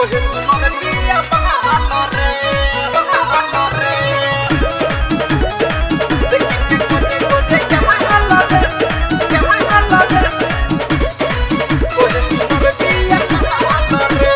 Coge su nombre mía, bájalo re, bájalo re. De que que corre, corre, que bájalo re, que bájalo re. Coge su nombre mía, bájalo re.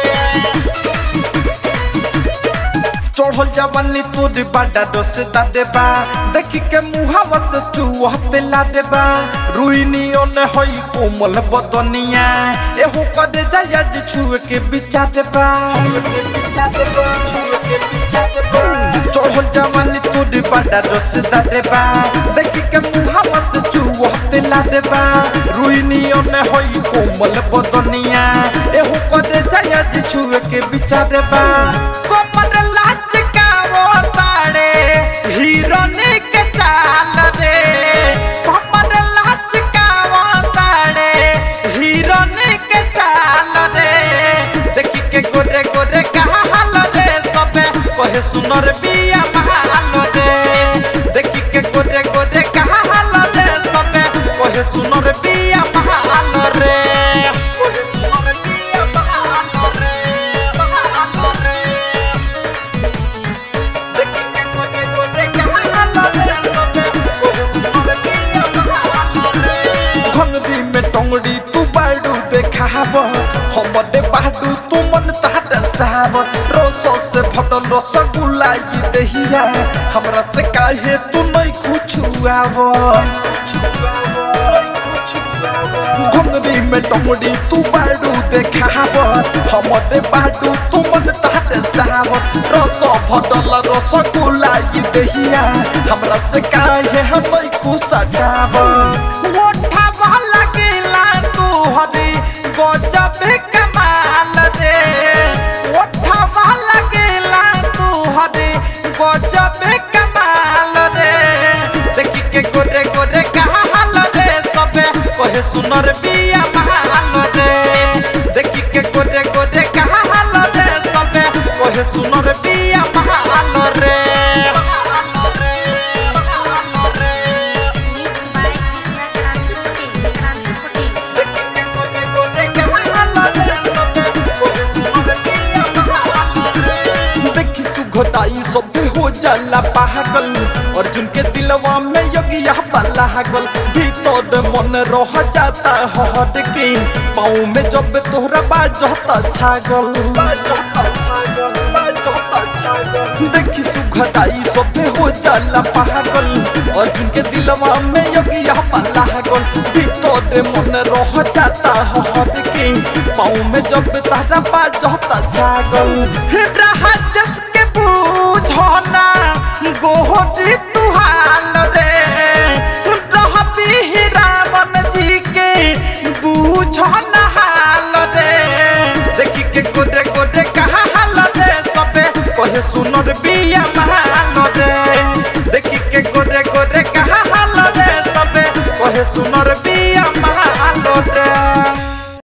चढ़ल जवानी तोर बाडा dose दा देबा देखी के मुहावा से चुहते ला देबा रुइनी ओने होई कोमल बदनिया एहो करे जाया जे छुए के बिचा देबा छुए के बिचा देबा छुए के बिचा देबा चढ़ल जवानी तोर बाडा डोस दा देबा देखी के मुहावा से चुहते ला देबा रुइनी ओने होई कोमल बदनिया एहो करे जाया जे छुए के बिचा देबा कोमल लाच का वो ताड़े हिरोने के चाल रे कोमल लाच का वो ताड़े हिरोने के चाल रे देखी के गोरे गोरे कहा हाल रे सबे कहे सुनर बिया महाल रे देखी के गोरे गोरे कहा हाल रे सबे कहे सुनर बिया महाल रे कहे सुनर बिया महाल रे महाल रे देखी के गोरे गोरे कहा हाल रे सबे कहे सुनर बिया महाल रे घंगरी में टंगड़ी तू बाडू देखाव हमरे बाडू तू मन ताट साव रसो से भटल रसगुल्ला ये दहिया हमरा से काहे तू नहीं कुछ आव घंगरी में टंगड़ी तू बाडू देखाव हमरे बाडू तू मन ताट साव रसो भटल रसगुल्ला ये दहिया हमरा से काहे हम नहीं कुछ आव ओठा लगेला तू हरी गजब कमाल रे ओठा लगेला तू हरी गजब कमाल रे देखी के गोरे गोरे कहा हाल रे सबे कहे सुनर बिया महाल रे देखी के गोरे गोरे कहा हाल रे सबे कहे सुनर बिया महाल रे महाल रे महाल रे Mixed by Krishna Kanti Patel. Kanti Patel. देखी सुघटाई सभे हो जाला पागल अर्जुन के दिलवा में यज्ञ लागल भीतर मन रह जाता हट के पाँव में जब तोहरा बाजता छागल बाजता छागल बाजता छागल देखी सुघटाई सभे हो जाला पागल अर्जुन के दिलवा में यज्ञ लागल भीतर मन रह जाता हट के पाँव में जब तारा बाजता छागल राजस के बूझना गोहरी तुहाल रे रह भी रावण जी के बूझना हाल रे देखी के गोरे गोरे कहा हाल रे सबे कहे सुनर बिया महाल रे देखी के गोरे गोरे कहा हाल रे सबे कहे सुनर